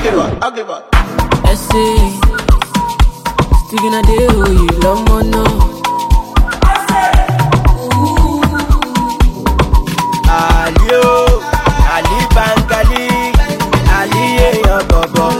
ugly boy, ugly boy. Essay. Sticking a day, oh, you love more now. Ali o, Ali Bangali, Ali èèyàn bọ̀bọ̀.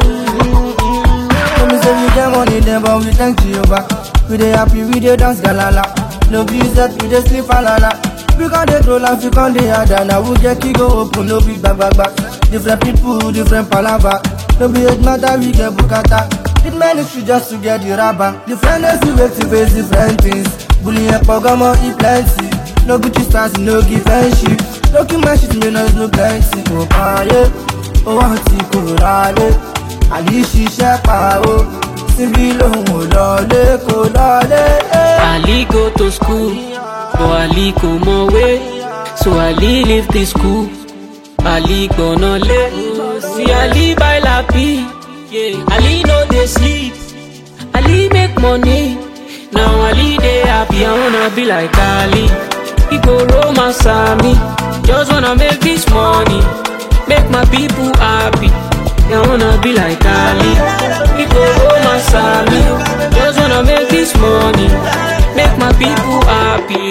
Tell me say we get money then but we thank Jehovah We dey happy, we dey dance galala No be set, we dey sleep alala We con dey troll and we con dey harder Now we get key go open, no be back back back Different people, different palava No be hate matter, we get bukata It ministry just to get the rubber Different days we wake to face different things Bullying and pogomo, e plenty No Gucci stars, no give friendship No kill my shit, me no no plenty Oh, ah, yeah Oh, want to go rally àlì ṣiṣẹ́ pa ó síbí lòun ò lọlé kò lọlé. Ali go to school, but Ali kò mọ̀wé. So Ali leave the school. Ali gbọ̀nà lé. See Ali buy lapi. Yeah. Ali no dey sleep. Ali make money. Now Ali dey happy. I wanna be like Ali. He go romance me. Just wanna make this money. Make my people happy. I wanna be like Ali. He go romance me. Just wanna make this money. Make my people happy.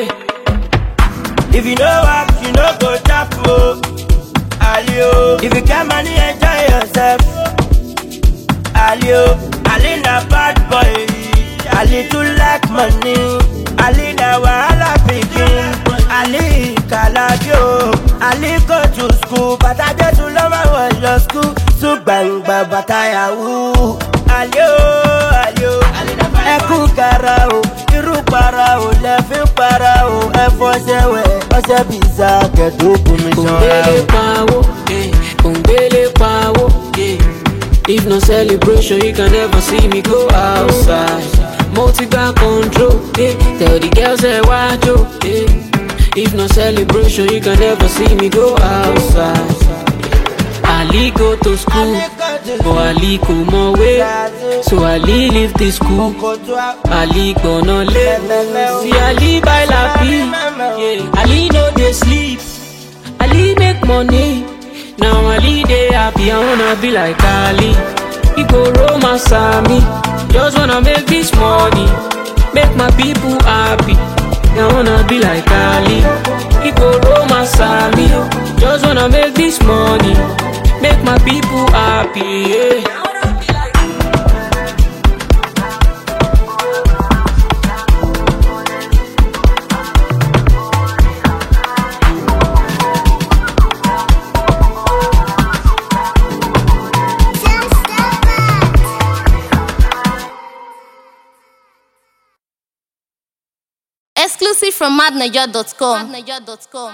Yeah. If you know work, you no go chop o. Ali o, if you get money, enjoy yourself. Ali o, Ali na bad boy. Ali too like money. Ali na wahala pikin. Ali kalabi o. Ali go to school, bàtà Jésù ló máa wọ̀ lọ school. Sùn gbàngbà bàtà yahoo. Ali o, Ali o, ẹkú kara o. Irú para o, lẹ́fí para o. Ẹ̀fọ́ ṣẹ̀wẹ̀, ọṣẹ bìzà kẹ̀dùn bùnmi ṣanra Kòngbélé o. pawó, eh, kòngbélé pawó, yeah. If no celebration, you can never see me go outside. Multi got control, eh. Tell the girls that watch you, eh. If no celebration, you can never see me go outside. Ali go to school, but Ali kò mọ̀wé. So Ali leave the school. Ali gbọ̀nà lé. See Ali buy lapi. Yeah. Ali no dey sleep. Ali make money. Now Ali dey happy. I wanna be like Ali. He go romance me. Just wanna make this money. Make my people happy. I wanna be like Ali. He go romance me. Just wanna make this money. Make my people happy. Yeah. Exclusive from madniger.com.